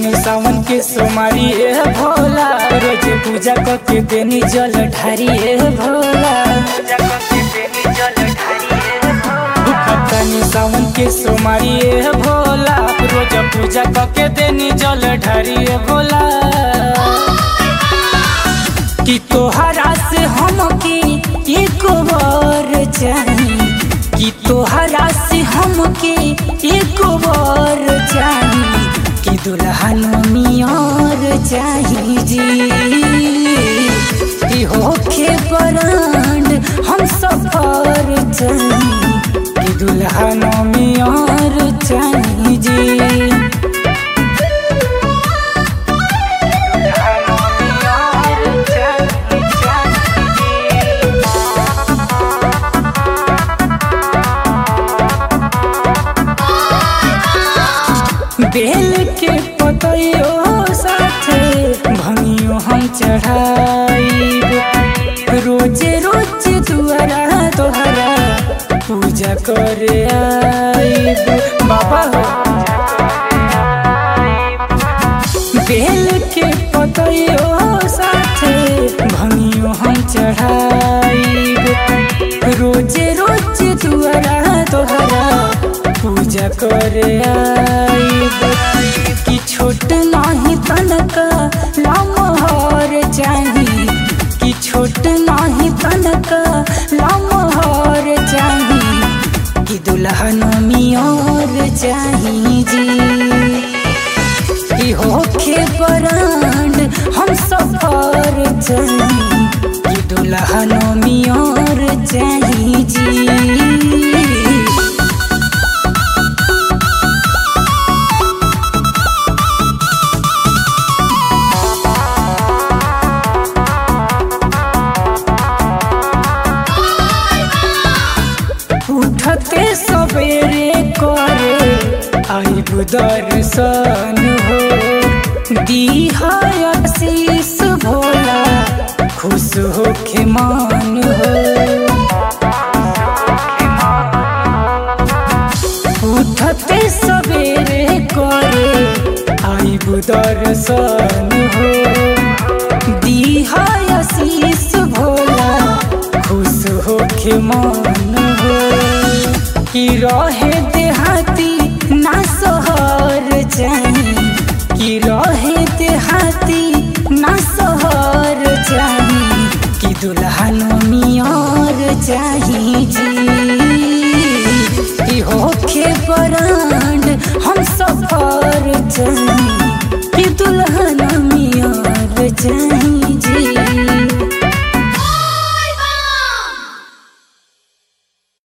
तनी सावन के सोमारी ए भोला रोज पूजा करके देनी जल ढारी ए भोला तनी सावन के सोमारी ए भोला रोज पूजा करके देनी जल ढारी ए भोला कि तोहरा से हम की एक बार चाही कि तोहरा से हम के एक बार चाही कि दुल्हन मियार चाही जी कि होखे बरांड हम सफर चाही कि दुल्हन मियार चाही जी बेल के पतयो साथे भंगियो हम चढ़ाई रोजे रोज दुआरा तोहरा पूजा करे आई बाबा हो बेल के पतयो साथे भंगियो हम चढ़ाई रोजे रोज दुआरा तोहरा पूजा करे आई कि छोट नाही तनका लमहर चाही कि छोट नाही तनका लमहर चाही कि दुल्हन मियार चाही जी कि होखे बरांड हम सफर चाही कि दुल्हन मियार चाही जी उठते सवेरे करे आइब दर्शन हो दीहाशीष भोला खुश होके मान हो उठते सवेरे करे आइब दर्शन हो दीहाशीष भोला खुश होके मान हो कि रहे देहाती ना सोहर चाही कि रहे देहाती ना सोहर चाही कि दुल्हन मियार चाही जी कि होखे बरांड हम सफर चाही कि दुल्हन मियार चाही